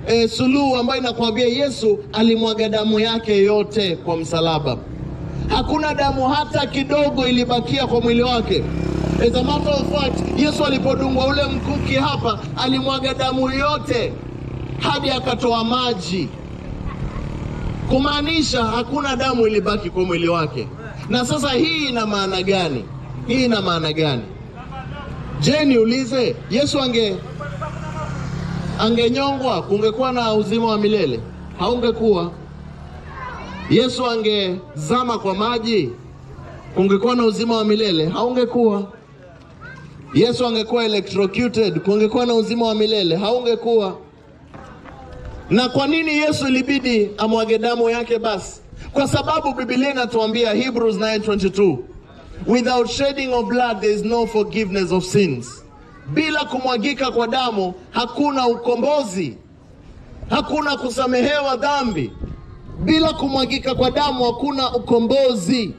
e, suluhu ambayo inakwambia Yesu alimwaga damu yake yote kwa msalaba. Hakuna damu hata kidogo ilibakia kwa mwili wake. As a matter of fact, Yesu alipodungwa ule mkuki hapa, alimwaga damu yote hadi akatoa maji, kumaanisha hakuna damu ilibaki kwa mwili wake. Na sasa hii ina maana gani? Hii ina maana gani? Je, niulize, Yesu ange angenyongwa kungekuwa na uzima wa milele? Haungekuwa. Yesu angezama kwa maji kungekuwa na uzima wa milele? Haungekuwa. Yesu angekuwa electrocuted kungekuwa na uzima wa milele? Haungekuwa. Na kwa nini Yesu ilibidi amwage damu yake basi? Kwa sababu Biblia inatuambia Hebrews 9:22, without shedding of blood there is no forgiveness of sins. Bila kumwagika kwa damu hakuna ukombozi, hakuna kusamehewa dhambi. Bila kumwagika kwa damu hakuna ukombozi.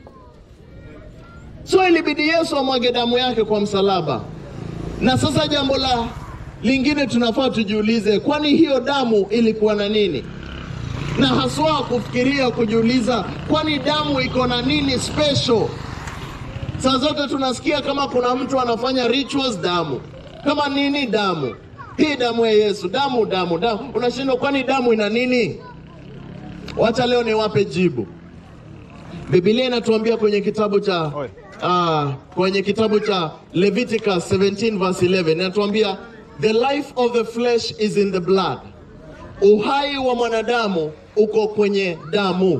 So ilibidi Yesu amwage damu yake kwa msalaba. Na sasa jambo la lingine tunafaa tujiulize, kwani hiyo damu ilikuwa na nini? Na haswa kufikiria kujiuliza, kwani damu iko na nini special? Saa zote tunasikia kama kuna mtu anafanya rituals, damu kama nini, damu hii, damu ya Yesu, damu damu damu. Unashindwa, kwani damu ina nini? Wacha leo niwape jibu. Biblia inatuambia kwenye kitabu cha uh, kwenye kitabu cha Leviticus 17 verse 11 inatuambia the life of the flesh is in the blood, uhai wa mwanadamu uko kwenye damu.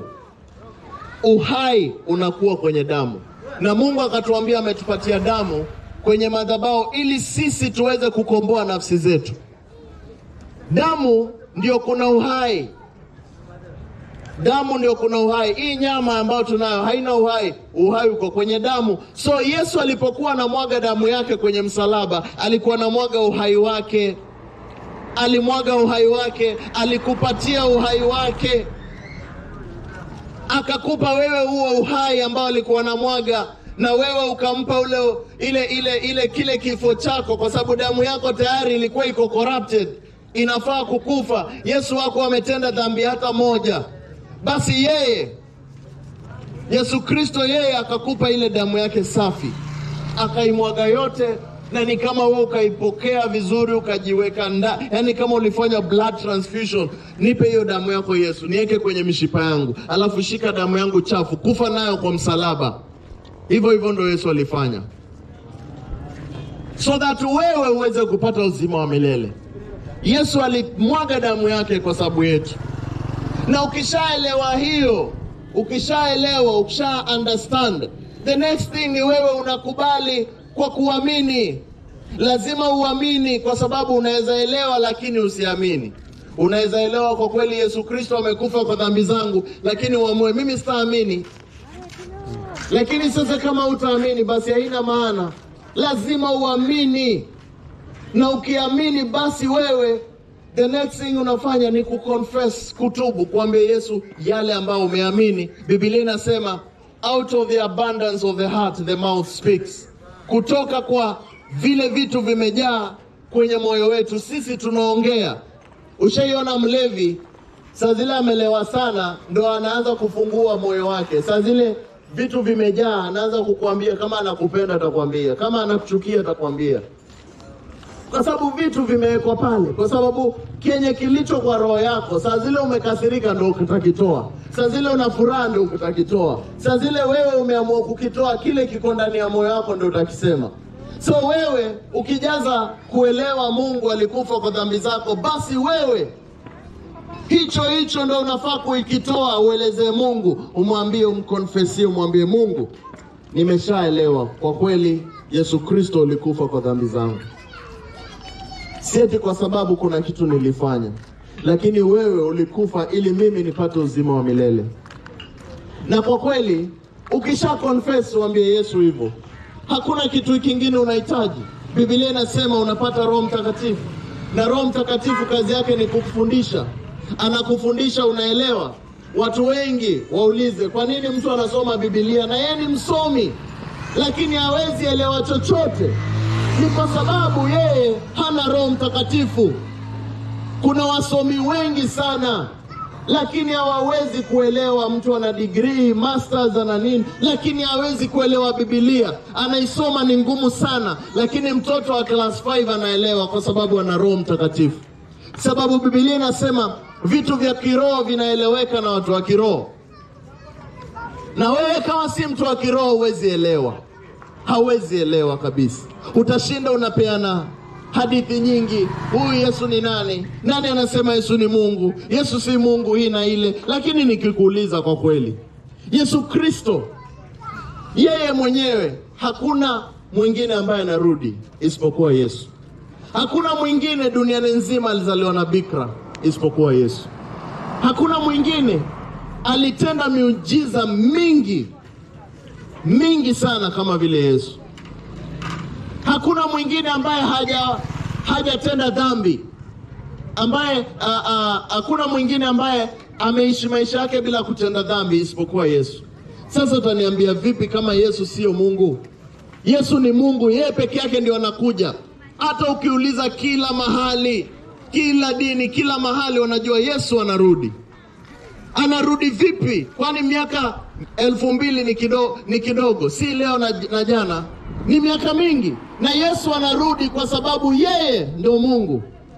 Uhai unakuwa kwenye damu, na Mungu akatuambia ametupatia damu kwenye madhabahu ili sisi tuweze kukomboa nafsi zetu. Damu ndio kuna uhai damu ndio kuna uhai. Hii nyama ambayo tunayo haina uhai, uhai uko kwenye damu. So Yesu alipokuwa anamwaga damu yake kwenye msalaba, alikuwa anamwaga uhai wake, alimwaga uhai wake, alikupatia uhai wake, akakupa wewe huo uhai ambao alikuwa anamwaga na wewe ukampa ule ile ile ile kile kifo chako, kwa sababu damu yako tayari ilikuwa iko corrupted, inafaa kukufa. Yesu wako ametenda dhambi hata moja basi yeye Yesu Kristo yeye akakupa ile damu yake safi, akaimwaga yote, na ni kama wewe ukaipokea vizuri, ukajiweka ndani, yaani kama ulifanya blood transfusion. Nipe hiyo damu yako Yesu, niweke kwenye mishipa yangu, alafu shika damu yangu chafu, kufa nayo kwa msalaba. Hivyo hivyo ndo Yesu alifanya, so that wewe uweze kupata uzima wa milele. Yesu alimwaga damu yake kwa sababu yetu na ukishaelewa hiyo, ukishaelewa, ukisha understand, the next thing ni wewe unakubali kwa kuamini. Lazima uamini, kwa sababu unaweza elewa lakini usiamini. Unaweza elewa kwa kweli Yesu Kristo amekufa kwa dhambi zangu, lakini uamue mimi sitaamini. Lakini sasa kama utaamini, basi haina maana. Lazima uamini, na ukiamini, basi wewe the next thing unafanya ni kuconfess, kutubu, kuambia Yesu yale ambayo umeamini. Biblia inasema out of the abundance of the heart the mouth speaks, kutoka kwa vile vitu vimejaa kwenye moyo wetu sisi tunaongea. Ushaiona mlevi saa zile amelewa sana, ndo anaanza kufungua moyo wake. Saa zile vitu vimejaa, anaanza kukuambia kama anakupenda atakwambia, kama anakuchukia atakwambia kwa sababu vitu vimewekwa pale, kwa sababu kenye kilicho kwa roho yako, saa zile umekasirika ndo utakitoa, saa zile una furaha ndo utakitoa, saa zile wewe umeamua kukitoa kile kiko ndani ya moyo wako ndo utakisema. So wewe ukijaza kuelewa Mungu alikufa kwa dhambi zako, basi wewe hicho hicho ndo unafaa kuikitoa, uelezee Mungu, umwambie, umkonfesie, umwambie Mungu, nimeshaelewa kwa kweli Yesu Kristo ulikufa kwa dhambi zangu si eti kwa sababu kuna kitu nilifanya, lakini wewe ulikufa ili mimi nipate uzima wa milele. Na kwa kweli ukisha confess, uambie Yesu hivyo, hakuna kitu kingine unahitaji. Biblia inasema unapata Roho Mtakatifu, na Roho Mtakatifu kazi yake ni kukufundisha, anakufundisha, unaelewa. Watu wengi waulize, kwa nini mtu anasoma Biblia na yeye ni msomi lakini hawezi elewa chochote? Ni kwa sababu yeye hana Roho Mtakatifu. Kuna wasomi wengi sana lakini hawawezi kuelewa. Mtu ana degree masters ana nini, lakini hawezi kuelewa Biblia. Anaisoma ni ngumu sana, lakini mtoto wa class 5 anaelewa kwa sababu ana Roho Mtakatifu, sababu Biblia inasema vitu vya kiroho vinaeleweka na watu wa kiroho, na wewe kama si mtu wa kiroho huwezi elewa, hauwezi elewa kabisa. Utashinda unapeana hadithi nyingi. Huyu Yesu ni nani? Nani anasema Yesu ni Mungu? Yesu si Mungu, hii na ile. Lakini nikikuuliza kwa kweli, Yesu Kristo yeye mwenyewe, hakuna mwingine ambaye anarudi isipokuwa Yesu. Hakuna mwingine duniani nzima alizaliwa na bikira isipokuwa Yesu. Hakuna mwingine alitenda miujiza mingi mingi sana kama vile Yesu. Hakuna mwingine ambaye haja hajatenda dhambi, ambaye a, a, hakuna mwingine ambaye ameishi maisha yake bila kutenda dhambi isipokuwa Yesu. Sasa utaniambia vipi kama Yesu sio Mungu? Yesu ni Mungu, yeye peke yake ndio anakuja. Hata ukiuliza kila mahali, kila dini, kila mahali wanajua Yesu anarudi. Anarudi vipi? Kwani miaka elfu mbili ni kidogo, ni kidogo, si leo na, na jana, ni miaka mingi. Na Yesu anarudi kwa sababu yeye ndio Mungu.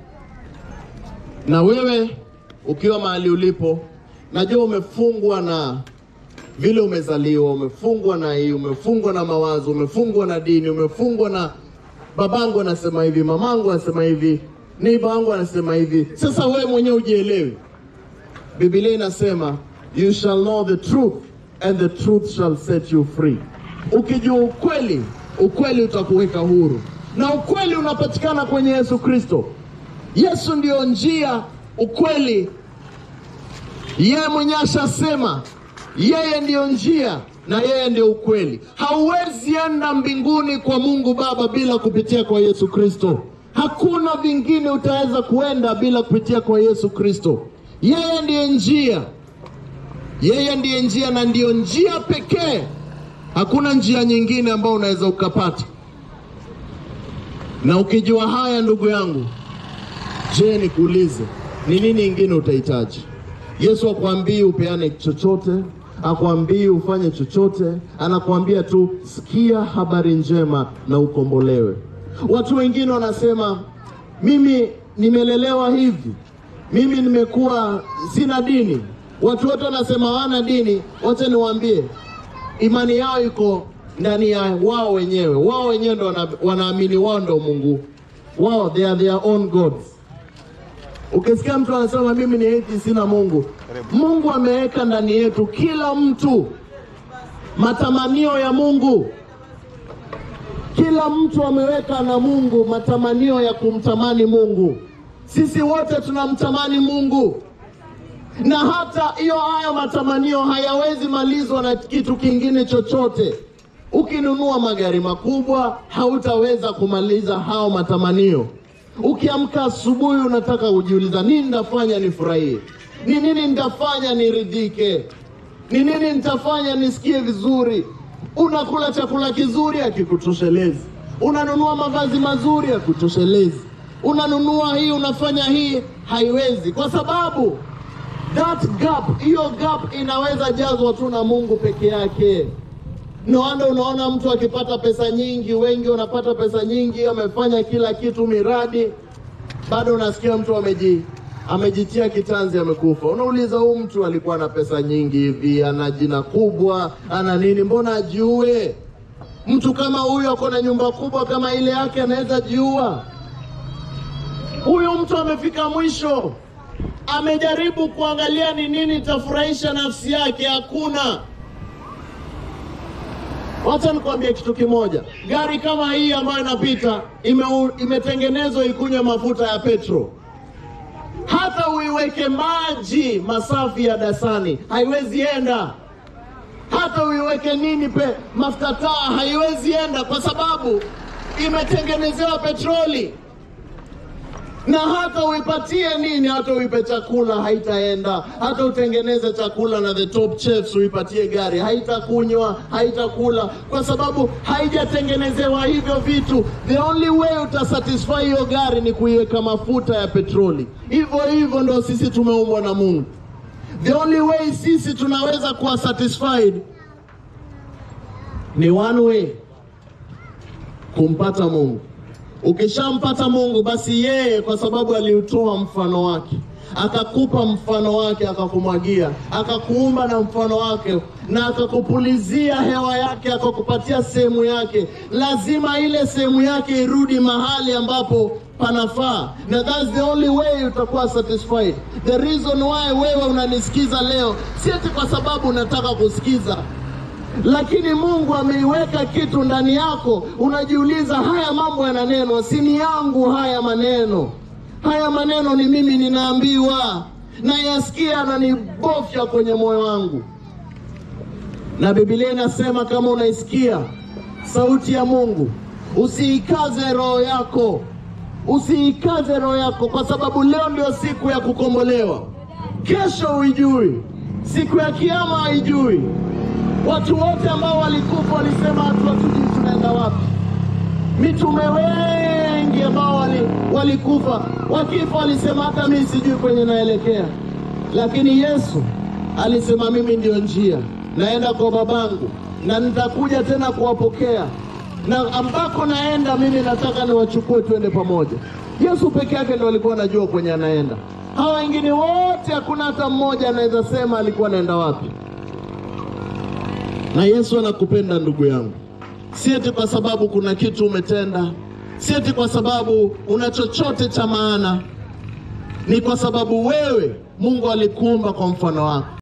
Na wewe ukiwa mahali ulipo, najua umefungwa na vile umezaliwa, umefungwa na hii, umefungwa na mawazo, umefungwa na dini, umefungwa na babangu anasema hivi, mamangu anasema hivi, neiba wangu anasema hivi. Sasa wewe mwenyewe ujielewi. Biblia inasema you shall know the truth and the truth shall set you free. Ukijua ukweli, ukweli utakuweka huru, na ukweli unapatikana kwenye Yesu Kristo. Yesu ndiyo njia, ukweli. Yeye mwenyewe ashasema yeye ndiyo njia na yeye ndiyo ukweli. Hauwezi enda mbinguni kwa Mungu Baba bila kupitia kwa Yesu Kristo. Hakuna vingine utaweza kuenda bila kupitia kwa Yesu Kristo. Yeye ndiye njia, yeye ndiye njia na ndiyo njia pekee. Hakuna njia nyingine ambayo unaweza ukapata. Na ukijua haya, ndugu yangu, je, nikuulize, ni nini ingine utahitaji? Yesu akwambii upeane chochote, akwambii ufanye chochote, anakuambia tu sikia habari njema na ukombolewe. Watu wengine wanasema mimi nimelelewa hivi, mimi nimekuwa sina dini. Watu wote wanasema hawana dini. Wacha niwaambie, imani yao iko ndani ya wao wenyewe. Wao wenyewe ndo wana, wanaamini wao ndo Mungu wao, they are their own gods. Ukisikia mtu anasema mimi ni eti sina Mungu, Mungu ameweka ndani yetu kila mtu matamanio ya Mungu. Kila mtu ameweka na Mungu matamanio ya kumtamani Mungu. Sisi wote tunamtamani Mungu, na hata hiyo hayo matamanio hayawezi malizwa na kitu kingine chochote. Ukinunua magari makubwa, hautaweza kumaliza hao matamanio. Ukiamka asubuhi, unataka kujiuliza, nini nitafanya nifurahie? Ni nini nitafanya niridhike? Ni nini nitafanya nisikie vizuri? Unakula chakula kizuri, hakikutoshelezi. Unanunua mavazi mazuri, hakutoshelezi. Unanunua hii, unafanya hii, haiwezi, kwa sababu that gap, hiyo gap inaweza jazwa tu na Mungu peke yake. No wonder unaona mtu akipata pesa nyingi, wengi wanapata pesa nyingi, amefanya kila kitu, miradi, bado unasikia mtu ameji amejitia kitanzi, amekufa. Unauliza, huyu mtu alikuwa na pesa nyingi hivi, ana jina kubwa, ana nini, mbona ajiue? Mtu kama huyu ako na nyumba kubwa kama ile yake, anaweza jiua? Huyu mtu amefika mwisho, amejaribu kuangalia ni nini itafurahisha nafsi yake, hakuna. Wacha nikwambie kitu kimoja, gari kama hii ambayo inapita ime, imetengenezwa ikunywe mafuta ya petro. Hata uiweke maji masafi ya dasani haiwezi enda. Hata uiweke nini pe mafuta taa haiwezi enda, kwa sababu imetengenezewa petroli. na hata uipatie nini, hata uipe chakula haitaenda, hata utengeneze chakula na the top chefs uipatie gari, haitakunywa, haitakula, kwa sababu haijatengenezewa hivyo vitu. The only way utasatisfy hiyo gari ni kuiweka mafuta ya petroli. Hivyo hivyo ndo sisi tumeumbwa na Mungu. The only way sisi tunaweza kuwa satisfied ni one way, kumpata Mungu. Ukishampata Mungu basi yeye, kwa sababu aliutoa mfano wake, akakupa mfano wake, akakumwagia, akakuumba na mfano wake, na akakupulizia hewa yake, akakupatia sehemu yake, lazima ile sehemu yake irudi mahali ambapo panafaa, na that's the only way utakuwa satisfied. The reason why wewe unanisikiza leo si eti kwa sababu unataka kusikiza lakini Mungu ameiweka kitu ndani yako, unajiuliza, haya mambo yananenwa, si ni yangu haya maneno? Haya maneno ni mimi ninaambiwa, nayasikia na nibofya kwenye moyo wangu. Na Biblia inasema kama unaisikia sauti ya Mungu, usiikaze roho yako, usiikaze roho yako, kwa sababu leo ndio siku ya kukombolewa. Kesho huijui, siku ya kiama haijui. Watu wote ambao walikufa walisema hatu hatujui tunaenda wapi. Mitume wengi ambao wali, walikufa wakifa walisema hata mimi sijui kwenye naelekea, lakini Yesu alisema mimi ndio njia, naenda kwa babangu na nitakuja tena kuwapokea, na ambako naenda mimi nataka niwachukue tuende pamoja. Yesu peke yake ndio alikuwa anajua kwenye anaenda. Hawa wengine wote hakuna hata mmoja anaweza sema alikuwa anaenda wapi na Yesu anakupenda ndugu yangu, si eti kwa sababu kuna kitu umetenda, si eti kwa sababu una chochote cha maana, ni kwa sababu wewe Mungu alikuumba kwa mfano wako.